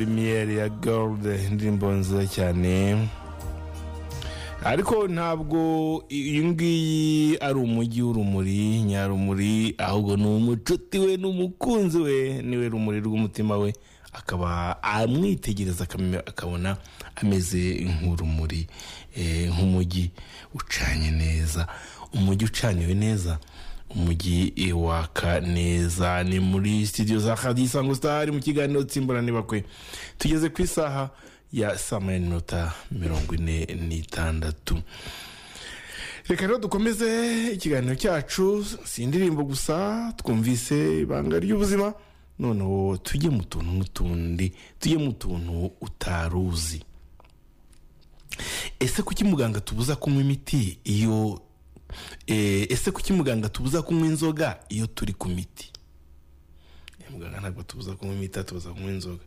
dorimiyeri ya gold indirimbo nziza cyane ariko ntabwo iyi ngiyi ari umujyi w'urumuri nyarumuri ahubwo ni umucuti we n'umukunzi we niwe rumuri rw'umutima we akaba amwitegereza akabona ameze nk'urumuri nk'umujyi ucanye neza umujyi ucaniwe neza umujyi waka neza ni muri sitidiyo za hadisango sitari mu kiganiro tsimburane bakwe tugeze ku isaha ya saa moya n'iminota mirongo ine n'itandatu reka rero dukomeze ikiganiro cyacu si indirimbo gusa twumvise ibanga ry'ubuzima noneho tujye mu tuntu n'utundi tujye mu tuntu utaruzi ese kuki muganga tubuza kunywa imiti iyo ese kuki muganga tubuza kunywa inzoga iyo turi ku miti muganga ntabwo tubuza kunywa imiti atubuza kunywa inzoga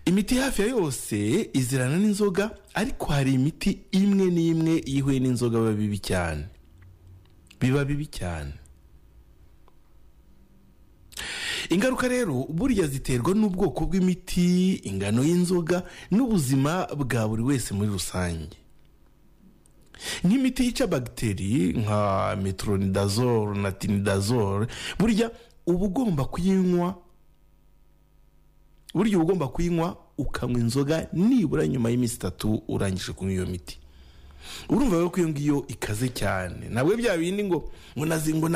imiti hafi ya yose izirana n'inzoga ariko hari imiti imwe n'imwe ihuye n'inzoga biba bibi cyane biba bibi cyane ingaruka rero burya ziterwa n'ubwoko bw'imiti ingano y'inzoga n'ubuzima bwa buri wese muri rusange nk'imiti yica bagiteri nka mituronidazole na tinidazole burya uba ugomba kuyinywa burya uba ugomba kuyinywa ukanywa inzoga nibura nyuma y'iminsi itatu urangije kunywa iyo miti urumva rero ko iyo ngiyo ikaze cyane ntabwo bya bindi ngo ngo